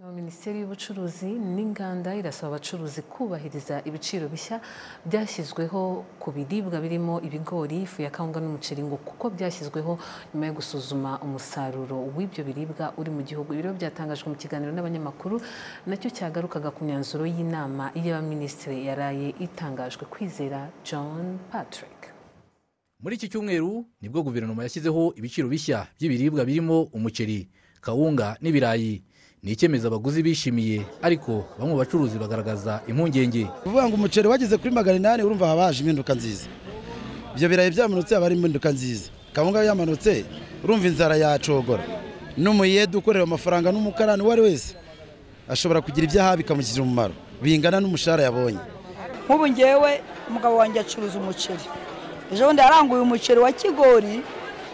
minisiteri y'ubucuruzi n'inganda irasaba abacuruzi kubahiriza ibiciro bishya byashyizweho ku biribwa birimo ibigori ifu ya kawunga n'umuceri ngo kuko byashyizweho nyuma yo gusuzuma umusaruro w'ibyo biribwa uri mu gihugu ibiro byatangajwe mu kiganiro n'abanyamakuru nacyo cyagarukaga ku myanzuro y'inama y'abaminisitiri yaraye itangajwe kwizera john patrick muri iki cyumweru nibwo guverinoma yashyizeho ibiciro bishya by'ibiribwa birimo umuceri kawunga n'ibirayi ni icyemezo abaguzi bishimiye ariko bamwe mu bacuruzi bagaragaza impungenge uvuga ngo umuceri wageze kuri magana inani urumva haba haje impinduka nziza ibyo birayi byamanutse haba hari impinduka nziza kawunga yamanutse urumva inzara yacogora n'umuyede ukorera amafaranga n'umukarani uwo ari wese ashobora kugira ibyo aha bikamushyirira umumaro bingana n'umushahara yabonye nk'ubu ngewe umugabo wanjye acuruza umuceri ejo bundi yaranguye umuceri wa kigori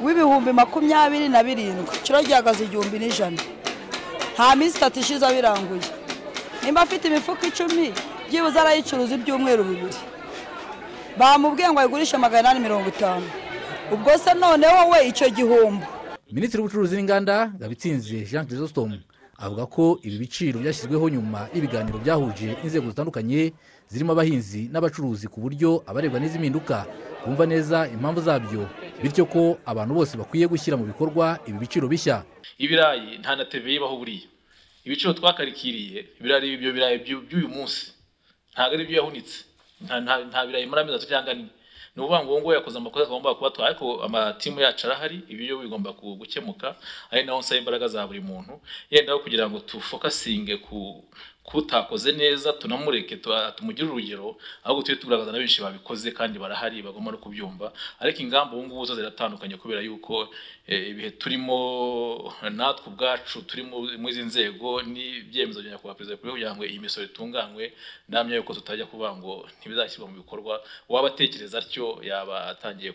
w'ibihumbi makumyabiri na birindwi kiro gihagaze igihumbi n'ijana nta minsi itatu ishize abiranguye nimba afite imifuka icumi byibuze arayicuruza ibyumweru bibiri bamubwiye ngo ayigurishe magana inani mirongo itanu ubwo se noneho we icyo gihombo minisitiri w'ubucuruzi n'inganda ngabitsinze jean chrysostome avuga ko ibi biciro byashyizweho nyuma y'ibiganiro byahuje inzego zitandukanye zirimo abahinzi n'abacuruzi ku buryo abarebwa n'izi mpinduka bumva neza impamvu zabyo bityo ko abantu bose bakwiye gushyira mu bikorwa ibi biciro bishya ibirayi nta na teve ibaho buriya ibiciro twakarikiriye ibirayi ibyo birayi by'uyu munsi ntabwo ari ibyo yahunitse nta birayi muri amezi atatu cyangwa ane ni ukuvuga ngo uwo nguwo yakoze amakosa agomba kuba twa ariko amatimu yacu arahari ibyo bigomba gukemuka ari naho nsaba imbaraga za buri muntu yendaho kugira ngo tufokasinge ku kutakoze neza tunamureke tumugire urugero ahubwo tujye tugaragaza na benshi babikoze kandi barahari bagomba no kubyumva ariko ingamba ubu ngubu zo ziratandukanye kubera yuko ibihe turimo natwe ubwacu turi muri izi nzego n'ibyemezo bya nyakubahwa perezida wa kugira ngo iyi misoro itunganywe namya yuko tutajya kuvuga ngo ntibizashyirwa mu bikorwa waba atekereza atyo yaba atangiye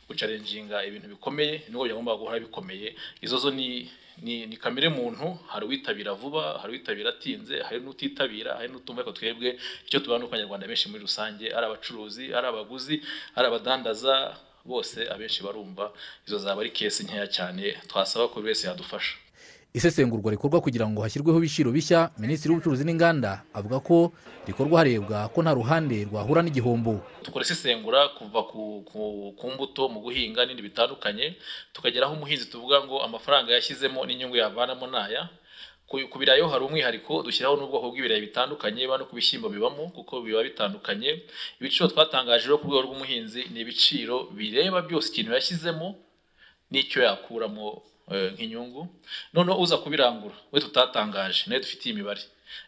gucarenjinga ibintu bikomeye nubwo byagomba guhora bikomeye izo zo ni ni ni kamere muntu hari uwitabira vuba hari uwitabira atinze hari n'utitabira hari n'utumva ariko twebwe icyo tubana n'abanyarwanda benshi muri rusange ari abacuruzi ari abaguzi ari abadandaza bose abenshi barumva izo zaba ari kesi nkeya cyane twasaba ko buri wese yadufasha isesengurwa rikorwa kugira ngo hashyirweho ibiciro bishya minisitiri w'ubucuruzi n'inganda avuga ko rikorwa harebwa ko nta ruhande rwahura n'igihombo dukora isesengura kuva ku mbuto mu guhinga n'ibindi bitandukanye tukageraho umuhinzi tuvuga ngo amafaranga yashyizemo n'inyungu yavanamo n'aya ku birayo hari umwihariko dushyiraho n'ubwoko bw'ibirayi bitandukanye biba no ku bishyimbo bibamo kuko biba bitandukanye ibiciro twatangaje ku rwego rw'umuhinzi ni ibiciro bireba byose ikintu yashyizemo n'icyo yakuramo nk'inyungu noneho uza kubirangura we tutatangaje nawe dufitiye imibare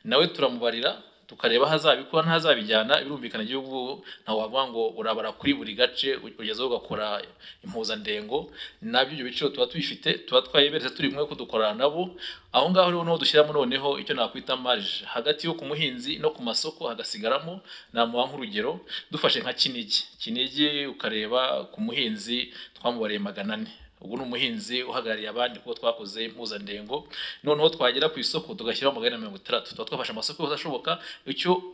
nawe turamubarira tukareba aho azabikora ntazabijyana birumvikana igihugu ntawe wavuga ngo urabara kuri buri gace ugezeho ugakora impuzandengo nabyo ibyo biciro tuba tubifite tuba twayiberetse turi kumwe kudukorana nabo aho ngaho rero niho dushyiramo noneho icyo nakwita marije hagati yo ku muhinzi no ku masoko hagasigaramo namuha nk'urugero dufashe nka kinigi kinigi ukareba ku muhinzi twamubariye magana ane ubu ni umuhinzi uhagarariye abandi kuko twakoze impuzandengo noneho twagera ku isoko tugashyiraho magana mirongo itandatu tuba twafashe amasoko yose ashoboka icyo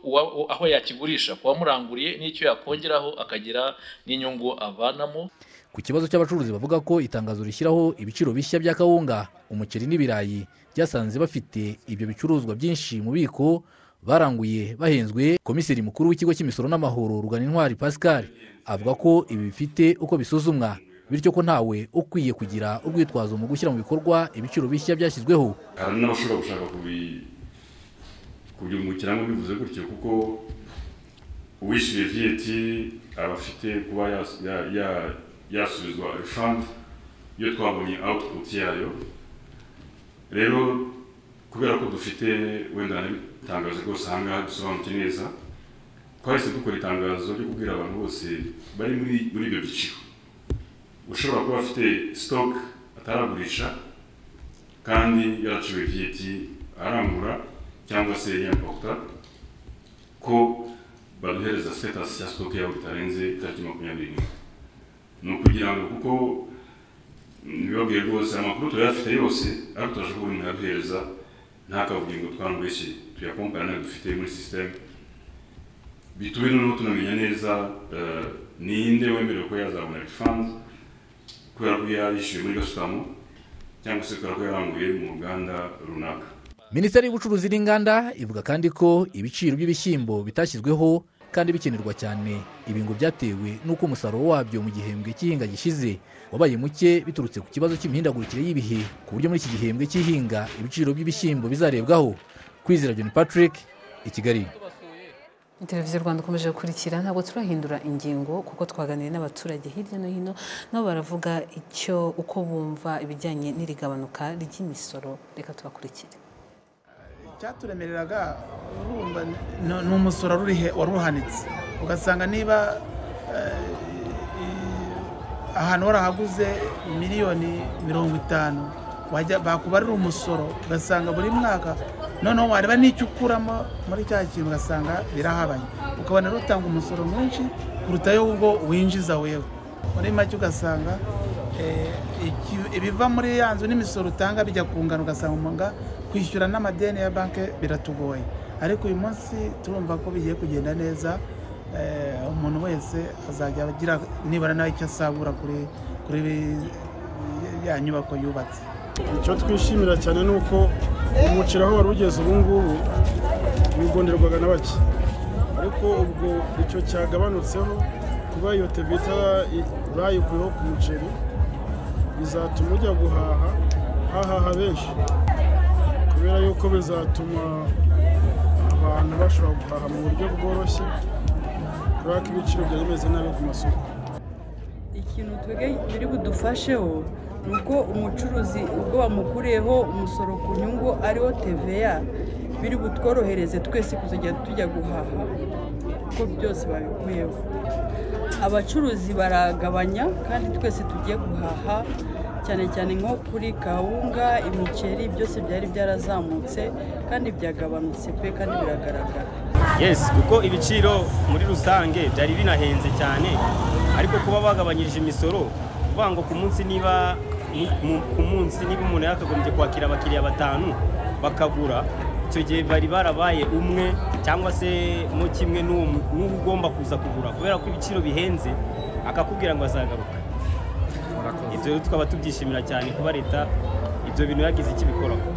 aho yakigurisha ku wamuranguriye n'icyo yakongeraho akagira n'inyungu avanamo ku kibazo cy'abacuruzi bavuga ko itangazo rishyiraho ibiciro bishya bya kawunga umuceri n'ibirayi byasanze bafite ibyo bicuruzwa byinshi mu biko baranguye bahenzwe komiseri mukuru w'ikigo cy'imisoro n'amahoro rugana intwari pascal avuga ko ibi bifite uko bisuzumwa bityo ko ntawe ukwiye kugira urwitwazo mu gushyira mu bikorwa ibiciro bishya byashyizweho hari n'abashobora gushaka kubyungukiramo bivuze gutyo kuko uwishyuye viyeti aba afite kuba yasubizwa refandi iyo twabonye awutuputi yayo rero kubera ko dufite wenda itangazo rwose aha ngaha dusobanukiwe neza twahise dukora itangazo ryo kubwira abantu bose bari muri ibyo biciro ushobora kuba afite sitoke ataragurisha kandi yaraciwe viyeti arangura cyangwa se yapakuta ko baduhereza sitatasi ya sitoke yawe bitarenze tariki makumyabiri n'imwe ni ukugira ngo kuko ntibibabwiye rwose amakuru turayafite yose ariko turashobora kuba umuntu yaduhereza nta kavuyo ngo twangweshye tuyakompana nayo dufite muri sisiteme bitume noneho tunamenya neza ninde wemerewe ko yazabona rifanze kubera ko yarishyuye muri gasutamo cyangwa se kubera ko yaranguye mu ruganda runaka minisiteri y'ubucuruzi n'inganda ivuga kandi ko ibiciro by'ibishyimbo bitashyizweho kandi bikenerwa cyane ibi ngo byatewe n'uko umusaruro wabyo mu gihembwe cy'ihinga gishize wabaye muke biturutse ku kibazo cy'imihindagurikire y'ibihe ku buryo muri iki gihembwe cy'ihinga ibiciro by'ibishyimbo bizarebwaho kwizera john patrick i kigali televiziyo rwanda ukomeje gukurikira ntabwo turahindura ingingo kuko twaganiriye n'abaturage hirya no hino nabo baravuga icyo uko bumva ibijyanye n'irigabanuka ry'imisoro reka tubakurikire icyaturemereraga urumva ni ni umusoro wari uhanitse ugasanga niba eh, i- ahantu warahaguze miliyoni mirongo itanu wajya bakubarira umusoro ugasanga buri mwaka noneho wareba n'icyo ukuramo muri cya kintu ugasanga birahabanye ukabona rero utanga umusoro mwinshi kuruta y'ubwo winjiza wewe muri make ugasanga eh, iki- ibiva muri ya nzu n'imisoro utanga bijya ku ngano ugasanga umunga kwishyura n'amadeni ya banki biratugoye ariko uyu munsi turumva ko bigiye kugenda neza eh, umuntu wese azajya agira nibura nawe icyo asabura kuri kuri bi- ya nyubako yubatse icyo twishimira cyane ni uko umuceri aho wari ugeze ubu ngubu wigonderwaga na bake ariko ubwo icyo cyagabanutseho kuba iyo tevita bayikuyeho ku muceri bizatuma ujya guhaha hahaha benshi kubera yuko bizatuma abantu bashobora guhaha mu buryo bworoshye kubera ko ibiciro byari bimeze nabi ku masoko ikintu twebwe biri budufasheho ni uko umucuruzi ubwo bamukuriyeho umusoro ku nyungu ariwo tva biri butworohereze twese kuzajya tujya guhaha kuko byose babikuyeho abacuruzi baragabanya kandi twese tugiye guhaha cyane cyane nko kuri kawunga imiceri byose byari byarazamutse kandi byagabanutse pe kandi biragaragara yes kuko ibiciro muri rusange byari binahenze cyane ariko kuba bagabanyirije imisoro kuvuga ngo ku munsi niba mu- mu- ku munsi niba umuntu yakagombye kwakira abakiriya batanu bakagura icyo gihe bari barabaye umwe cyangwa se mo kimwe n'uwo mu- n'uwo ugomba kuza kugura kubera ko ibiciro bihenze akakubwira ngo azagaruka ibyo rero tukaba tubyishimira cyane kuba leta ibyo bintu yagize icyo ibikoraho